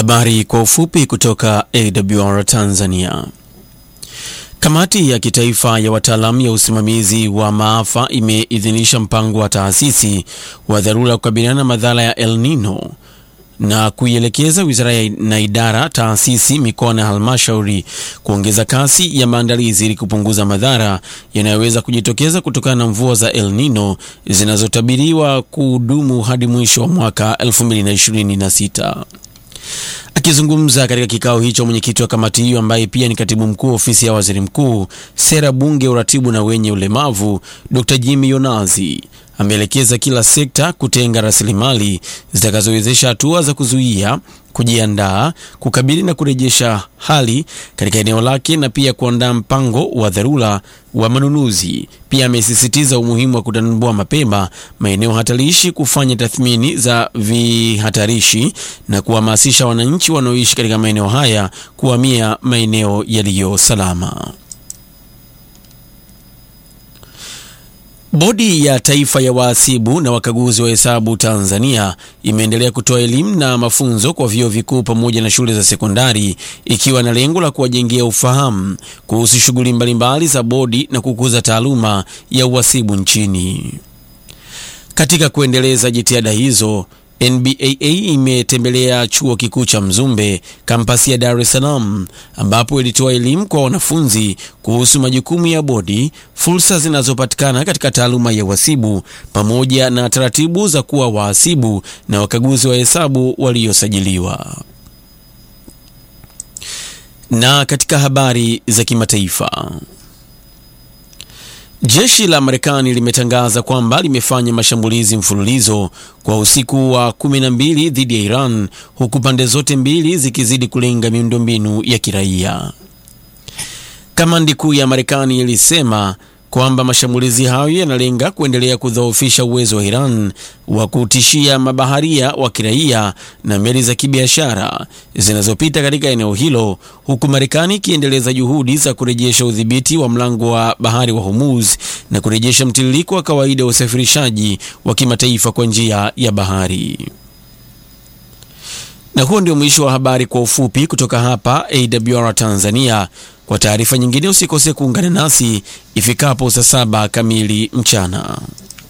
Habari kwa ufupi kutoka AWR Tanzania. Kamati ya kitaifa ya wataalamu ya usimamizi wa maafa imeidhinisha mpango wa taasisi wa dharura kukabiliana na madhara ya El Nino na kuielekeza wizara na idara, taasisi, mikoa na halmashauri kuongeza kasi ya maandalizi ili kupunguza madhara yanayoweza kujitokeza kutokana na mvua za El Nino zinazotabiriwa kudumu hadi mwisho wa mwaka 2026. Akizungumza katika kikao hicho, mwenyekiti wa kamati hiyo ambaye pia ni katibu mkuu ofisi ya waziri mkuu, sera, bunge, uratibu na wenye ulemavu, Dr. Jimmy Yonazi ameelekeza kila sekta kutenga rasilimali zitakazowezesha hatua za kuzuia, kujiandaa, kukabili na kurejesha hali katika eneo lake na pia kuandaa mpango wa dharura wa manunuzi. Pia amesisitiza umuhimu wa kutambua mapema maeneo hatarishi, kufanya tathmini za vihatarishi na kuhamasisha wananchi wanaoishi katika maeneo haya kuhamia maeneo yaliyo salama. Bodi ya Taifa ya Wahasibu na Wakaguzi wa Hesabu Tanzania imeendelea kutoa elimu na mafunzo kwa vyuo vikuu pamoja na shule za sekondari ikiwa na lengo la kuwajengea ufahamu kuhusu shughuli mbalimbali za bodi na kukuza taaluma ya uhasibu nchini. Katika kuendeleza jitihada hizo, NBAA imetembelea chuo kikuu cha Mzumbe kampasi ya Dar es Salaam ambapo ilitoa elimu kwa wanafunzi kuhusu majukumu ya bodi, fursa zinazopatikana katika taaluma ya uhasibu pamoja na taratibu za kuwa wahasibu na wakaguzi wa hesabu waliosajiliwa. Na katika habari za kimataifa Jeshi la Marekani limetangaza kwamba limefanya mashambulizi mfululizo kwa usiku wa 12 dhidi ya Iran huku pande zote mbili zikizidi kulenga miundombinu ya kiraia. Kamandi kuu ya Marekani ilisema kwamba mashambulizi hayo yanalenga kuendelea kudhoofisha uwezo wa Iran wa kutishia mabaharia wa kiraia na meli za kibiashara zinazopita katika eneo hilo, huku Marekani ikiendeleza juhudi za kurejesha udhibiti wa mlango wa bahari wa Hormuz na kurejesha mtiririko wa kawaida wa usafirishaji wa kimataifa kwa njia ya bahari. Na huo ndio mwisho wa habari kwa ufupi kutoka hapa AWR Tanzania. Kwa taarifa nyingine usikose kuungana nasi ifikapo saa saba kamili mchana.